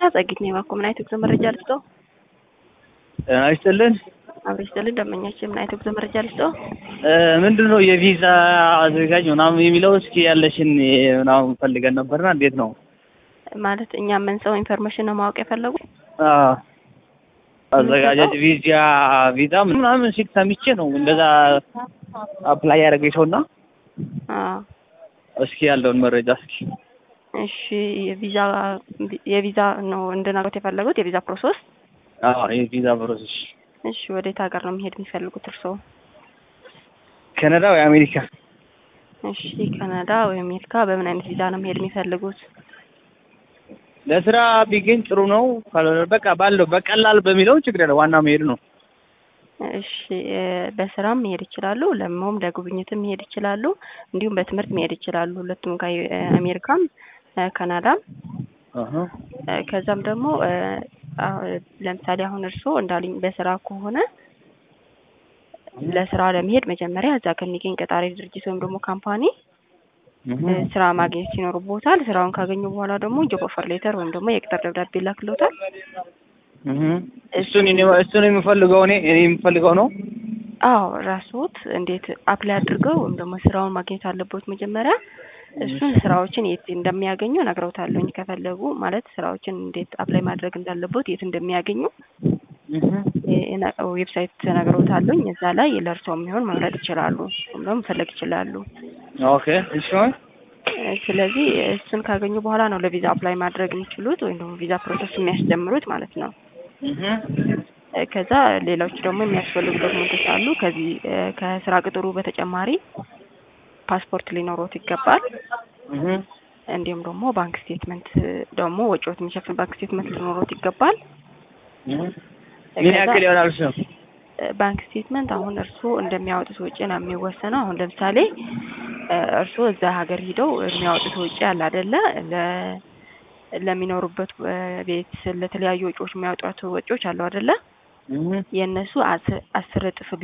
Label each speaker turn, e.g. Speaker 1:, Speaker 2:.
Speaker 1: ጸጊት ነው የባኮ ምን አይነት ጉዞ መረጃ ልስጠው?
Speaker 2: ጤና ይስጥልን።
Speaker 1: አብሬ ይስጥልን። ደንበኛችን ምን አይነት ጉዞ መረጃ ልስጠው?
Speaker 2: ምንድን ነው የቪዛ አዘጋጅ ምናምን የሚለው እስኪ ያለሽን ምናምን ፈልገን ነበርና እንዴት ነው
Speaker 1: ማለት እኛ ምን ሰው ኢንፎርሜሽን ነው ማወቅ የፈለጉ?
Speaker 2: አዎ፣ አዘጋጃጅ ቪዛ ቪዛ ምናምን ሲል ሰምቼ ነው እንደዛ አፕላይ ያደረገኝ ሰውና
Speaker 1: አዎ
Speaker 2: እስኪ ያለውን መረጃ እስኪ
Speaker 1: እሺ የቪዛ የቪዛ ነው እንድናገት የፈለጉት የቪዛ ፕሮሰስ?
Speaker 2: አዎ የቪዛ ፕሮሰስ
Speaker 1: እሺ ወዴት ሀገር ነው መሄድ የሚፈልጉት እርስዎ?
Speaker 2: ካናዳ ወይ አሜሪካ?
Speaker 1: እሺ ካናዳ ወይ አሜሪካ። በምን አይነት ቪዛ ነው መሄድ የሚፈልጉት?
Speaker 2: ለስራ ቢገኝ ጥሩ ነው። ካልሆነ በቃ ባለው በቀላል በሚለው ችግር የለም። ዋናው መሄድ ነው።
Speaker 1: እሺ በስራም መሄድ ይችላሉ፣ ለሞም ለጉብኝትም መሄድ ይችላሉ፣ እንዲሁም በትምህርት መሄድ ይችላሉ። ሁለቱም ጋር አሜሪካም ካናዳም። ከዛም ደግሞ ለምሳሌ አሁን እርስዎ እንዳሉኝ በስራ ከሆነ ለስራ ለመሄድ መጀመሪያ እዛ ከሚገኝ ቀጣሪ ድርጅት ወይም ደግሞ ካምፓኒ ስራ ማግኘት ሲኖርቦታል። ስራውን ካገኙ በኋላ ደግሞ ጆብ ኦፈር ሌተር ወይም ደግሞ የቅጥር ደብዳቤ ይላክልዎታል።
Speaker 2: እሱን እሱን የምፈልገው እኔ እኔ የምፈልገው ነው።
Speaker 1: አዎ ራስዎት እንዴት አፕላይ አድርገው ወይም ደግሞ ስራውን ማግኘት አለቦት መጀመሪያ እሱን ስራዎችን የት እንደሚያገኙ ነግረውታለሁኝ። ከፈለጉ ማለት ስራዎችን እንዴት አፕላይ ማድረግ እንዳለቦት የት እንደሚያገኙ ዌብሳይት ነግረውታለሁኝ። እዛ ላይ ለእርስዎ የሚሆን መምረጥ ይችላሉ ወይም ደግሞ መፈለግ ይችላሉ።
Speaker 2: ኦኬ እሺ።
Speaker 1: ስለዚህ እሱን ካገኙ በኋላ ነው ለቪዛ አፕላይ ማድረግ የሚችሉት ወይም ደግሞ ቪዛ ፕሮሰስ የሚያስጀምሩት ማለት ነው። ከዛ ሌሎች ደግሞ የሚያስፈልጉ ዶክመንቶች አሉ። ከዚህ ከስራ ቅጥሩ በተጨማሪ ፓስፖርት ሊኖሮት ይገባል። እንዲሁም ደግሞ ባንክ ስቴትመንት ደግሞ ወጪዎት የሚሸፍን ባንክ ስቴትመንት ሊኖሮት ይገባል።
Speaker 2: ምን ያክል ይሆናል እሱ?
Speaker 1: ባንክ ስቴትመንት አሁን እርስዎ እንደሚያወጡት ወጪ ነው የሚወሰነው። አሁን ለምሳሌ እርስዎ እዛ ሀገር ሂደው የሚያወጡት ወጪ አለ አይደለ? ለሚኖሩበት ቤት ለተለያዩ ወጪዎች የሚያወጧቸው ወጪዎች አሉ አይደለ? የእነሱ አስር እጥፍ